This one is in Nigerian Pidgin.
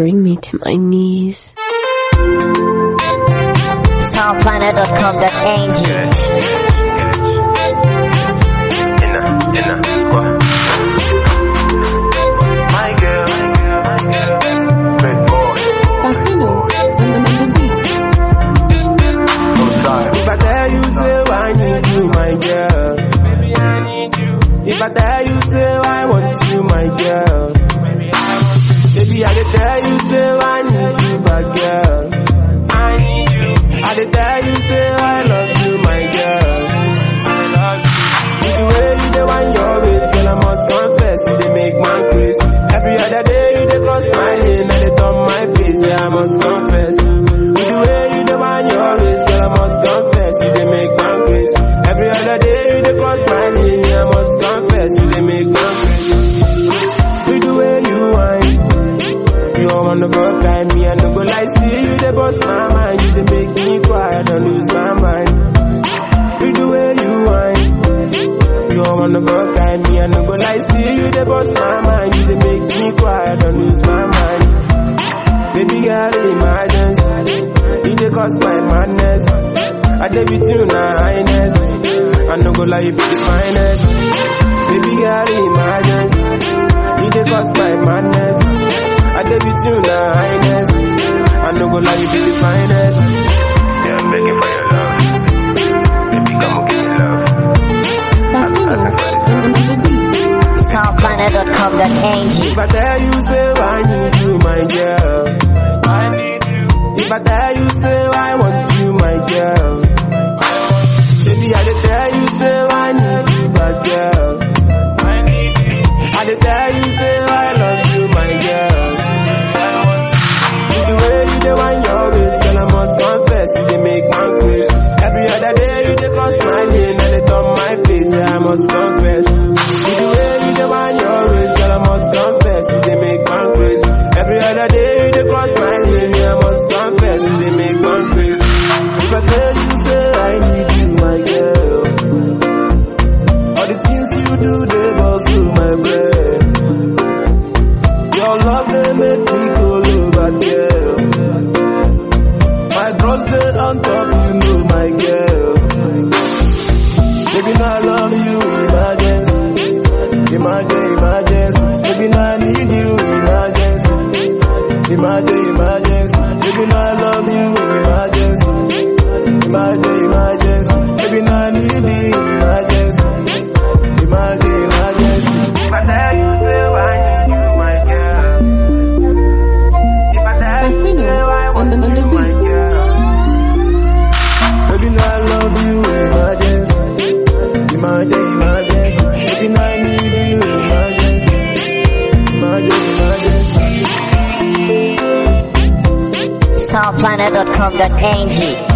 bring me to my knees. Soundplanet.com.ng Inna, inna, squad. My girl, my girl, red boy, Bassino on the, on the beat. outside. If I tell you, say I need you, my girl. Baby, I need you. If I tell you, say I want you, my girl. Baby, I want you. Baby, I dey tell you, say I need you, my girl. I need you. I dey tell you, say I love you, my girl. I love you. With the way you dey wind your waist, girl, I must confess, you dey make man crazy. Every other day you dey cross my lane, and they turn my face, yeah, I must confess. With the way you dey wind your waist, girl, I must confess, you dey make man crazy. Every other day you dey cross my lane, yeah, I must confess, you dey make man crazy. With the way you whine, you don't wanna go kind me, I no go lie, see you dey bust my mind, you dey make me cry, I don't lose my mind. With the way you whine. You don't wanna go kind me, I no go lie, see you dey bust my mind, you dey make me cry, I don't lose my mind. Baby girl, emergency, you dey cause my madness. I dey with you na highness, I no go lie, you be the finest. Baby girl, emergency, you dey cause my madness. I dey with you na highness, I no go lie, you be the finest. Yeah, I'm begging for your love. Baby, come and give me love. Bassino on the, on the beat. Soundplanet.com.ng If I tell you, say I need you, my girl. I need you. If I tell you, say I want you, my girl. Baby, I dey tell you, say I need you, my girl. I need you. I dey tell you, say I love you, my girl. I want you. With the way you dey wind your waist, girl, I must confess, you dey make man crazy. Every other day you dey cross my lane, and they turn my face, yeah, I must confess. With the way you dey wind your waist, girl, I must confess, you dey make man crazy. Every other day you dey cross my lane, yeah, I must confess, you dey make man crazy. If I tell you, say I need you, my girl. All the things you do, they bust through my brain. Your love, they make me go over, girl. My bros, they on top, you know, my girl. Baby, now I love you, emergency. Emergency, emergency. Baby, now I need you, emergency. Emergency, emergency. Baby, now I love you, emergency. Emergency, emergency. Baby, now I need you, emergency. Emergency, emergency. If I tell you, say I need you, my girl. If I tell you, Bassino say I on want the, on the you, my beat. girl. Baby, now I love you, emergency. Emergency, emergency. Baby, now I need you, emergency. Emergency, emergency. Soundplanet.com.ng